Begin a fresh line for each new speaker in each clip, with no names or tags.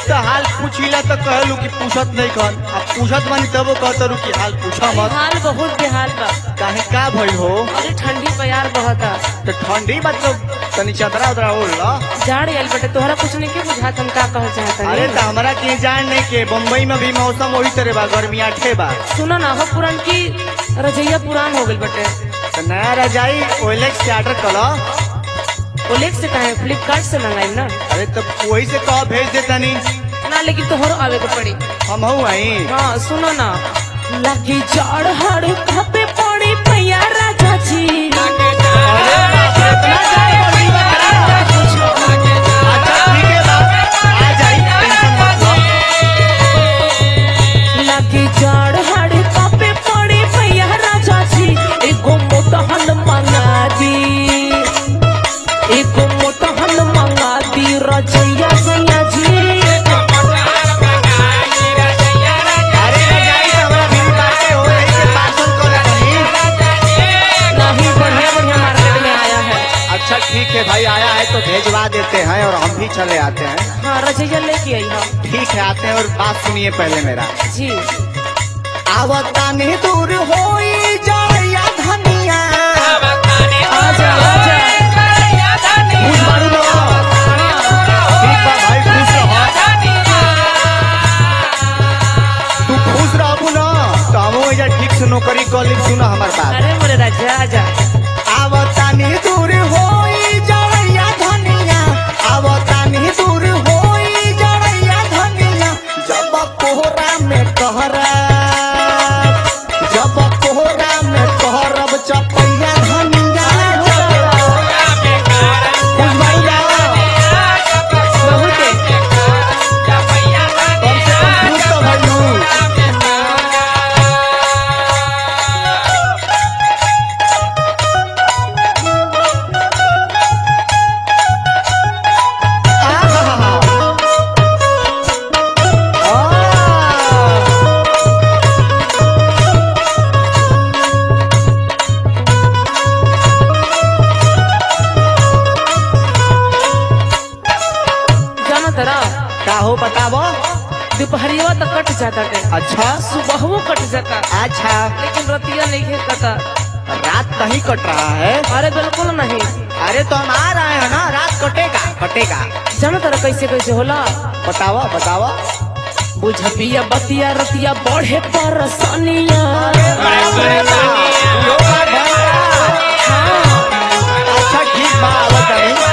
तो हाल पूछिला तो कहलू कि पूछत नहीं कर अब पूछत मानी तब कहतरू कि हाल पूछा मत
हाल बहुत बेहाल बा
काहे का भइल हो
अरे ठंडी प्यार बहता
तो ठंडी मतलब तनी चदरा उदरा ओढ़ ला
जाड़ आयल बटे तोहरा कुछ नहीं के बुझात हम का कहल चाहता
अरे तो हमरा के जान नहीं के बम्बई में भी मौसम वही तरह बा गर्मी आठे बा
सुनो ना हो पुरान की रजैया पुरान हो गइल बटे
तो नया रजाई ओएलएक्स से ऑर्डर कर
ओलेक्स से कहे फ्लिपकार्ट से मंगाई ना
अरे तो वही से कह भेज दे तनी
ना लेकिन तोहरो आवे के पड़ी
हम हूँ आई
हाँ सुनो ना लगी जाड़ हड़ खपे पड़ी पैया राजा जी
अरे बाप रे, इतना जाए बोली बा करा। अच्छा ठीक है बाप आ जाई टेंशन मत लो
लगी जाड़ हड़ खपे पड़ी पैया राजा जी एगो मोटहन मंगा दी एगो मोटहन मंगा दी रजैया सैया जी
अरे रजाई तो हमरा भी बाटे हो रही से पार्सल कर तनी
नहीं बढ़िया बढ़िया मार्केट में आया है
अच्छा ठीक है भाई आया है तो भेजवा देते हैं और हम भी चले आते हैं
हाँ रजैया लेके आई हम
ठीक है आते हैं और बात सुनिए पहले मेरा
जी
आवतानी दूर होई जाया धनिया
आजा आजा
खुश बारू लो ठीक बा भाई खुश रहो तू खुश रहबू ना तो हम एजा ठीक से नौकरी कर ली सुना हमार बात
अरे मोरे राजा आजा
आवतानी दूर होई जाया धनिया आवतानी दूर होई जाया धनिया जब कोहरा में कहरा जब कोहरा में कहरब चपैया धनिया खुश बारू ना
बहुत
कम से कम खुश तो भइलू आहा। आ।
जाना तरा
का हो बताबो
दोपहरिया तक कट जाता है
अच्छा
सुबह कट जाता
अच्छा
लेकिन रतिया नहीं है कटा
रात कहीं कट रहा है
अरे बिल्कुल नहीं
अरे तो हम आ रहे हैं ना रात कटेगा कटेगा
जाना तरा कैसे कैसे होला
बतावा बतावा
बुझबिया बतिया रतिया बढ़े परसनिया
अच्छा ठीक बा आवत हई।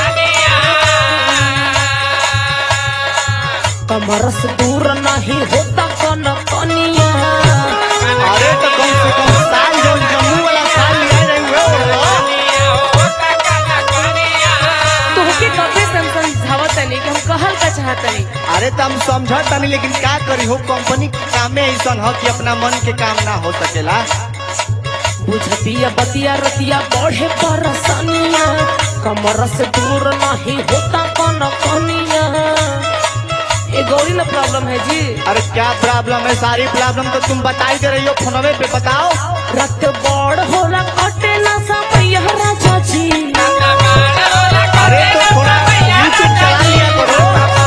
कमर से दूर नहीं होता कन कनिया
अरे तो कम से कम साल जो जम्मू वाला साल ले रहे हुए
तोहके कबे सन समझावत नहीं कि हम कहल का चाहत नहीं
अरे तो हम समझत नहीं लेकिन क्या करी हो कंपनी के कामे ऐसा हो कि अपना मन के काम ना हो सकेला
बुझबिया बतिया रतिया बढ़े परसनिया कमर से दूर नहीं होता कन कनिया ये गौरी ना प्रॉब्लम है जी
अरे क्या प्रॉब्लम है सारी प्रॉब्लम तो तुम बता ही दे रही हो फोनवे पे बताओ
रत बड़ होला कटे ना समय राजा जी
अरे तो थोड़ा यूट्यूब चला लिया करो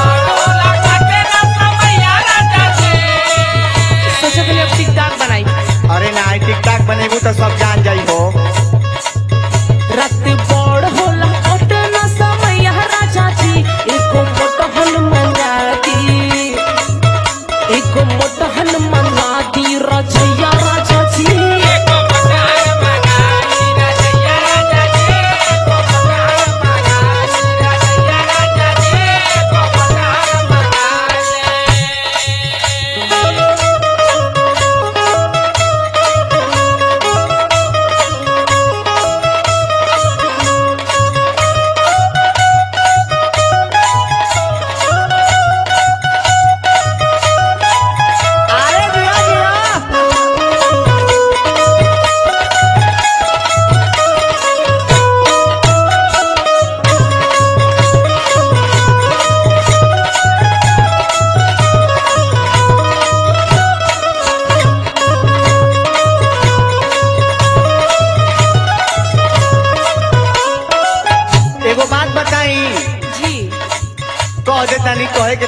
सोचे के लिए अब टिकटॉक बनाई
अरे ना टिकटॉक बनेगू तो सब जान जाई हो
रत बड़ होला कटे ना समय राजा जी एको मोटहन मंगा दी एको मोटहन मंगा दी रजैया राजा जी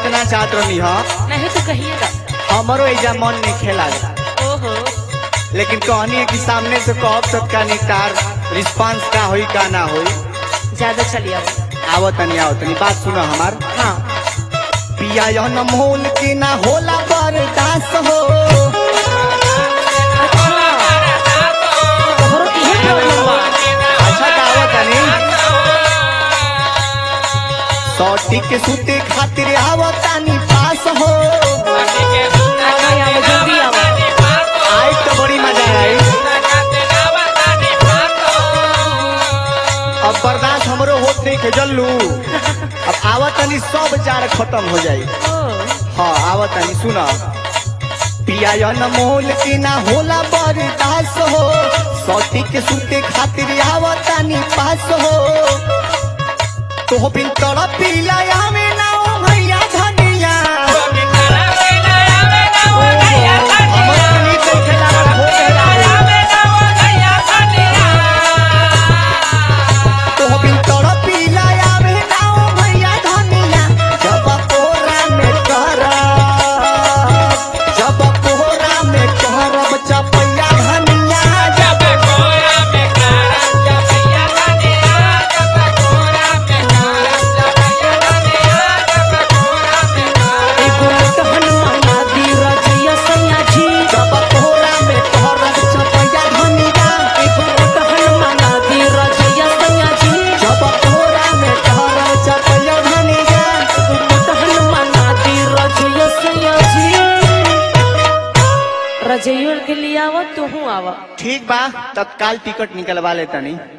इतना चाहत रहनी हा
नहीं तो कहिएगा
हमरो एजा मन नहीं खेला
ओहो
लेकिन कहनी है कि सामने से कहब तब का निकटार रिस्पांस का होई का ना होई
ज्यादा चलिए अब
आवत तनी आवत तनी बात सुनो हमार
हाँ
पिया यह न मोल के ना होला बर्दाश्त हो
तोहरो इहे प्रॉब्लम बा
अच्छा का आवत तनी सौटी के सूते खातिर आवत तनी पास हो
आगे आओ जल्दी आओ
आई तो बड़ी मजा आई अब बर्दाश्त हमरो होत नहीं के जल्लू अब आवत तनी सब जार खत्म हो जाई
ओ,
हाँ आवत तनी सुना पिया न मोल के ना होला बर्दाश्त हो सौती के सूते खातिर आवत तनी पास हो तो बिन तड़प पिला आवे ना ओ भैया धनिया हमर तनी देखे लागल हो गया तो बिन तड़प पिला आवे ना ओ भैया धनिया जब कोरा में करब जब कोरा में करब चपैया धनिया जब
एगो मोटहन मंगा दी रजैया सैया जी
जब कोरा में करब चपैया धनिया
एगो मोटहन मंगा दी रजैया सैया जी
जब कोरा में करब चपैया धनिया
एगो मोटहन मंगा दी रजैया सैया जी रजैया के लिए आवा तू आवा
ठीक बा तत्काल टिकट निकलवा लेता नहीं